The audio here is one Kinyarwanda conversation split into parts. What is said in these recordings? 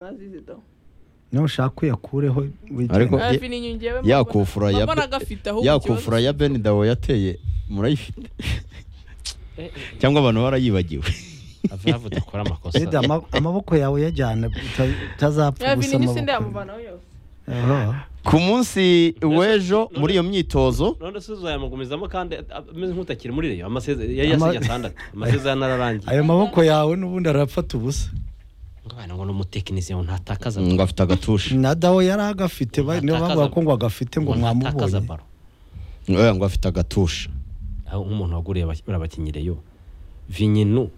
mwazizi do niyo ushaka uyakureho wigira- Ariko- Ye- afite inyungu yewe ya mbona- kufura ya mbona Be- agafite ahubwo ya ikibazo kufura ya Ben Dawo yateye murayifite cyangwa abantu barayibagiwe avuga akora amakosa Eda, ama- amaboko yawe yajyana uta- utazapfa yavi gusa ni nyisi amaboko ndayamuvanaho yose Oho. ku munsi w'ejo muri iyo myitozo none se uzayamugumizamo kandi a- ameze nk'utakiri muri reyo amasezerano yari Ama- yasinye atandatu amasezerano ararangiye ayo maboko yawe n'ubundi arafata ubusa ngwana ngo n'umutekinisiye ngo ntatakaza ngo afite agatushi na dawo yari agafite ba- niyo Atakaza- bavuga ko ngo agafite ngo mwamubonye baro Eh, ngo afite agatushi aho nk'umuntu waguriye abaki- bariya bakinnyi reyo vinyinu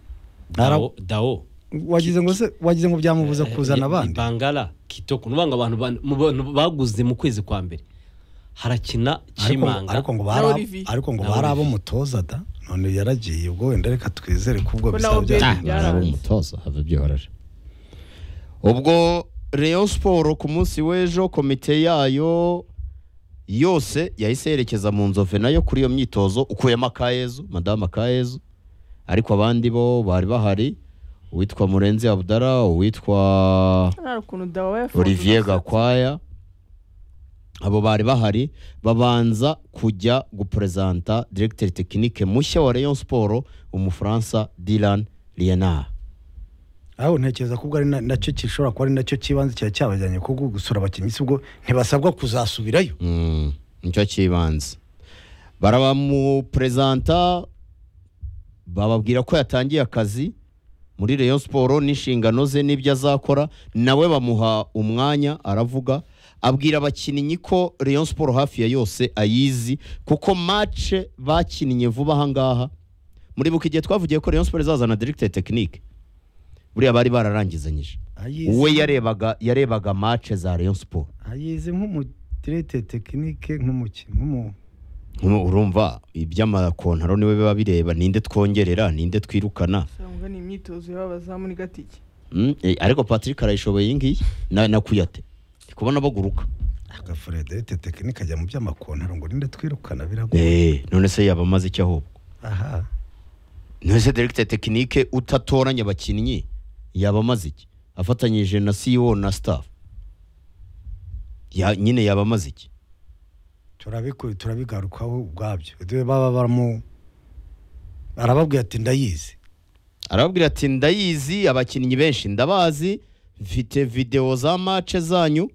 Ara- dawo dawo wagize ngo se wagize ngo byamubuza kuzana abandi bangara kitoko ni ngo abantu ba- mu bantu baguze mu kwezi kwa mbere harakina ariko, kimanga ariko ngo Na bari ab- Olivier. ariko ngo Na bari Olivier. abomutoza da none yaragiye ubwo wenda reka twizere ko ubwo Ko bizaba nawe bya- ubwe- Ah, Byaranze. baraba umutoza habe byihorere ubwo Rayon siporo ku munsi w'ejo komite yayo yose yahise yerekeza mu nzove nayo kuri iyo myitozo ukuyemo akayezu madamu akayezu ariko abandi bo bari bahari uwitwa murenzi abudara uwitwa nta ukuntu dawa yafunze olivier umusatsi. gakwaya abo bari bahari babanza kujya guperezanta diregiteri tekinike mushya wa Rayon siporo umufaransa diran lienard aho ntekereza ko ubwo ari na- nacyo gishobora kuba ari nacyo kibanze kiba cyabajyanye kuko gusura abakinnyi si ubwo ntibasabwa kuzasubirayo Mm, nicyo cy'ibanze barabamuperezanta bababwira ko yatangiye akazi muri Rayon siporo n'inshingano ze n'ibyo azakora nawe bamuha umwanya aravuga abwira abakinnyi ko Rayon siporo hafi ya yose ayizi kuko mace bakinnye vuba aha ngaha muribuka igihe twavugiye ko Rayon siporo izazana diregiteri tekinike buriya bari bararangizanyije Ayizi- we yarebaga yarebaga mace za Rayon siporo ayizi nk'umudirete tekinike nk'umukinnyi nk'umu- Nkubu urumva iby'amakontaro niwe biba bireba ninde twongerera ninde twirukana Sangwa ni imyitozo y'abazamu ni gatike Mm, eh, ariko patrick arayishoboye iyi ngiyi na- nakuyate ndi kubona baguruka agafuredete tekinike ajya mu by'amakontaro ngo ninde twirukana biragoye Eh, none se yaba amaze icyo ahubwo aha none se directeur tekinike utatoranya abakinnyi yaba amaze iki afatanyije na ceo na staff ya, nyine yaba amaze iki turabiku- turabigarukaho ubwabyo Dore baba baramu arababwira ati ndayizi arababwira ati ndayizi abakinnyi benshi ndabazi mfite videwo za mace zanyu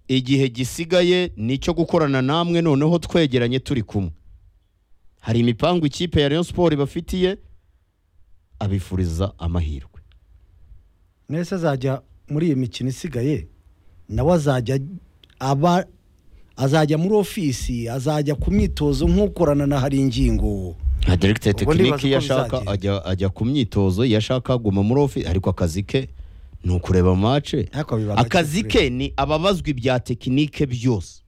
igihe gisigaye ni icyo gukorana namwe noneho twegeranye turi kumwe hari imipangu ikipe ya Rayon Sport ibafitiye abifuriza amahirwe mwese azajya muri iyi mikino isigaye nawe azajya aba azajya muri ofisi azajya ku myitozo nk'ukorana na hari ingingo nka directeur Ubwo ndibaza tekinike uko iyo ashaka bizagira. ajya, ajya ku myitozo iyo ashaka aguma muri ofisi ariko akazi ke ni ukureba mace Ariko biba gake akazi kure. ke ni ababazwa ibya tekinike byose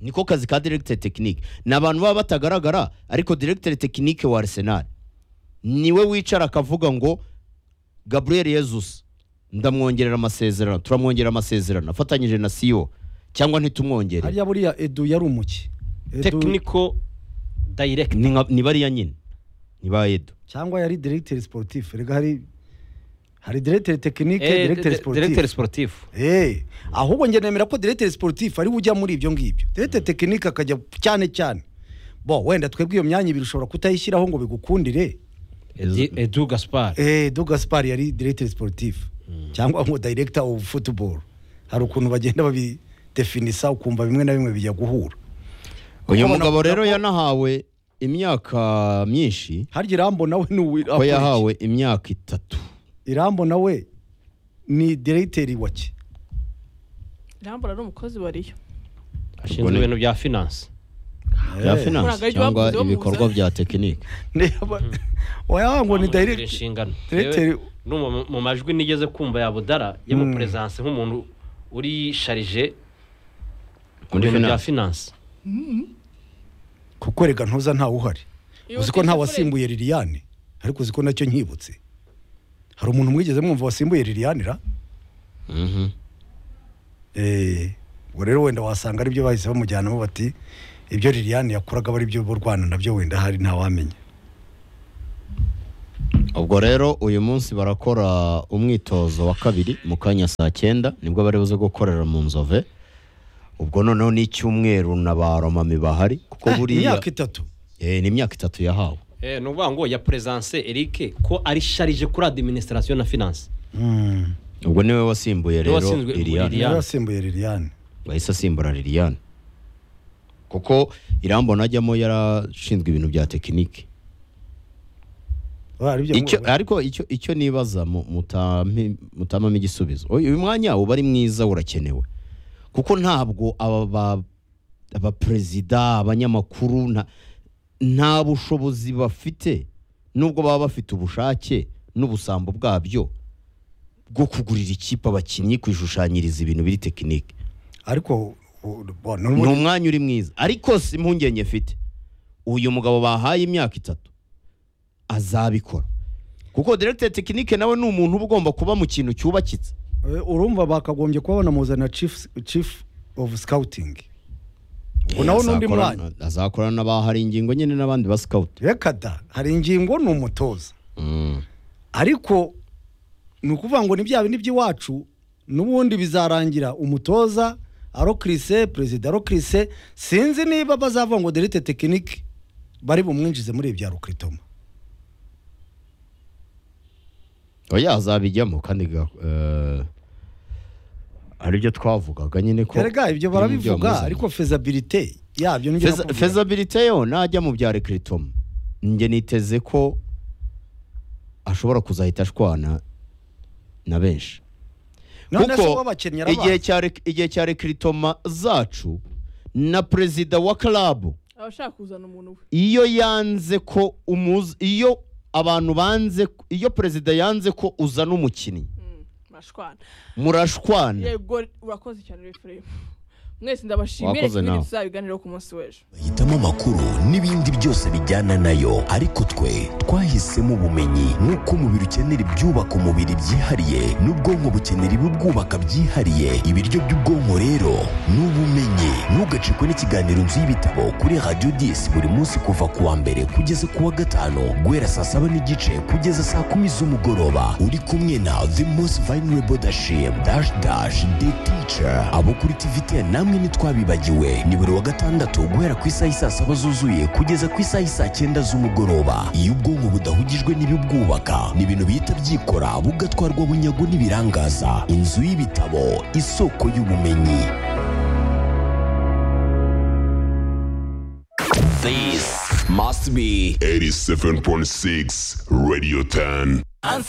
niko kazi ka diregiteri tekinike ni abantu baba batagaragara ariko diregiteri tekinike wa Arsenal niwe wicara akavuga ngo gaburiyeli yezus ndamwongerera amasezerano turamwongerera amasezerano afatanyije na siyo cyangwa ntitumwongere hariya buriya edu yari umuki Edu- tekiniko dayirekiti ni nka- ni bariya nyine ni ba edo cyangwa yari diregiteri siporutifu rega hari hari diregiteri tekinike diregiteri siporutifu direkiteri siporutifu Eh, ahubwo njye nemera ko diregiteri siporutifu ariwe ujya muri ibyo ngibyo diregiteri tekinike akajya cyane cyane bo wenda twebwe iyo myanya ibiri ushobora kutayishyiraho ngo bigukundire Edi- edu gaspari Eh, Edu Gaspar yari diregiteri siporutifu cyangwa ngo dayiregita ofu futuboro hari ukuntu bagenda babidefinisa ukumva bimwe na bimwe bijya guhura uyu Kuko mugabo navuga rero ko- yanahawe imyaka myinshi harya irambo nawe ni uwi- ko akora iki? yahawe imyaka itatu irambo nawe ni diregiteri wa ki irambura ari umukozi wariyo Ubwo ashinzwe ni- ibintu bya finansi Eh. ya Muri finance agari cyangwa bavuze bamubuza. ibikorwa bya tekinike Niba- oya ngo ni Bamugira direct inshingano Directeur- Yewe, no mu- mu majwi nigeze kumva ya budara y'umuperezansi nk'umuntu uri sharije ku Muri bintu bya finance. finansi kuko rega ntuza ntawe uhari Iyo uzi ko nta utitakoreye- wasimbuye liliane ariko uzi ko nacyo nkibutse hari umuntu mwigeze mwumva wasimbuye liliane ra Mhm. Eh, ubwo rero wenda wasanga aribyo bahise bamujyanamo bati ibyo liliane yakoraga aba aribyo bo rwanda nabyo wenda hari ntawamenya ubwo rero uyu munsi barakora umwitozo wa kabiri mu kanya saa cyenda nibwo bari buze gukorera mu nzove ubwo noneho n'icyumweru na ba romami bahari kuko buriya imyaka itatu Eh, ni imyaka itatu yahawe Eh, ni ukuvuga ngo ya peresanse Eric ko ari sharije kuri adiminisitirasiyo na finanse Mm. ubwo niwe wasimbuye Niwe rero washinzwe liliane Liliane. niwe wasimbuye liliane wahise asimbura liliane kuko irambona ajyamo yarashinzwe ibintu bya tekinike Oya, ari byo icyo ngo- ariko icyo icyo nibaza mu- mutami- mutamamo igisubizo uyu uyu mwanya uba ari mwiza urakenewe kuko ntabwo aba ba- abaperezida abanyamakuru nta- nta bushobozi bafite nubwo baba bafite ubushake n'ubusambo bwabyo bwo kugurira ikipe abakinnyi kwishushanyiriza ibintu biri tekinike ariko u- bo, ni ni ubu- umwanya uri mwiza ariko si impungenge mfite uyu mugabo bahaye imyaka itatu azabikora kuko diregiteri tekinike nawe ni umuntu uba ugomba kuba mu kintu cyubakitse Eh, urumva bakagombye kuba banamuzana chief chief of scouting Ubwo nawe ni undi Azakora- mwanya. azakorana n'abahari ingingo nyine n'abandi ba sikawuti reka da hari ingingo ni umutoza Mm. ariko ni ukuvuga ngo ni bya bindi by'iwacu n'ubundi bizarangira umutoza arokirise perezida arokirise sinzi niba bazavuga ngo derite tekinike bari bumwinjize muri ibya rukiritoma oya azabijyamo kandi ga- eh, aribyo twavugaga nyine ko erega ibyo barabivuga byamuzanye. ariko fezabilite yabyo nibyo Feza- nakubwira. fezabilite yo najya mu bya rekiritoma njye niteze ko ashobora kuzahita ashwana na benshi none se kuko w'abakinnyi igihe arabazi cya rek- igihe cya rekiritoma zacu na perezida wa karabu aba ashaka kuzana umuntu we iyo yanze ko umuzi iyo abantu banze iyo perezida yanze ko uzana umukinnyi Mm, mashwana murashwana yego urakoze cyane refuremu mwese ndabashimiye Wakoze kimwe nawe. tuzabiganiraho ku munsi w'ejo bahitamo amakuru n'ibindi byose bijyana nayo ariko twe twahisemo ubumenyi nk'uko umubiri ukenera ibyubaka umubiri byihariye n'ubwonko bukenera ibibwubaka byihariye ibiryo by'ubwonko rero ni ubumenyi ntugacikwe n'ikiganiro nzu y'ibitabo kuri radiyo disi buri munsi kuva ku wa mbere kugeza ku wa gatanu guhera saa saba n'igice kugeza saa kumi z'umugoroba uri kumwe na the most vulnerable dashim dash dash the teacher abo kuri tvt namwe ntitwabibagiwe ni buri wa gatandatu guhera ku isaha isaa saba zuzuye kugeza ku isaha isaa cyenda z'umugoroba iyo ubwonko budahugijwe n'ibibwubaka ni ibintu bihita byikora bugatwarwa bunyago n'ibirangaza inzu y'ibitabo isoko y'ubumenyi This must be 87.6 Radio 10.